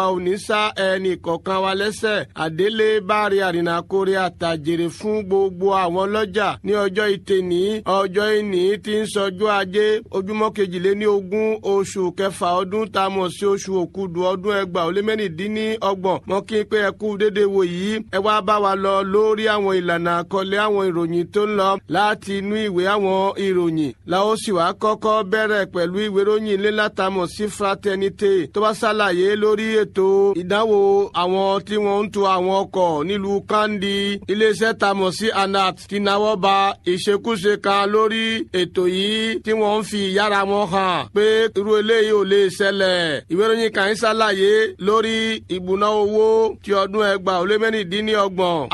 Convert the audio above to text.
ò ní sá ẹnì kọ̀ọ̀kan wa lẹ́sẹ̀ àdélé báre àrìnàkórè àtàjèrè fún gbogbo àwọn ọlọ́jà ní ọjọ́ ìtẹ̀ní ọjọ́ ìní tí ń sọjọ́ ajé ojúmọ́ kejìléní ogún oṣù kẹfà ọdún tá a mọ̀ sí oṣù òkúdu ọdún ẹgbàá ó lé mẹ́rìndínní ọgbọ̀n mọ́ kí n pé ẹ kú déédéé wò yìí ẹ wá bá wa lọ lórí àwọn ìlànà àkọlé àwọn ìròyìn tó ń lọ láti inú ìwé àwọn ìròyìn la ó sì wá kọ́kọ́ bẹ̀rẹ̀ pẹ̀lú ìwé ìròyìn ilé látàmọ̀ sí fraternité tó bá ṣàlàyé lórí ètò ìdánwò àwọn tí wọ́n ń tu àwọn ọkọ̀ nílùú kandi iléeṣẹ́ tamọ̀ sí anat ti náwó ba ìṣekúṣe kan lórí ètò yìí tí wọ́n ń fi ìyára wọn hàn pé irú eléyìí ò lè ṣẹlẹ̀ ìwé ìròyìn kan ń ṣàlàyé lórí ìbùná owó ti ọdún ẹgbàá ó lé mẹ́rìndínlọ́gbọ̀n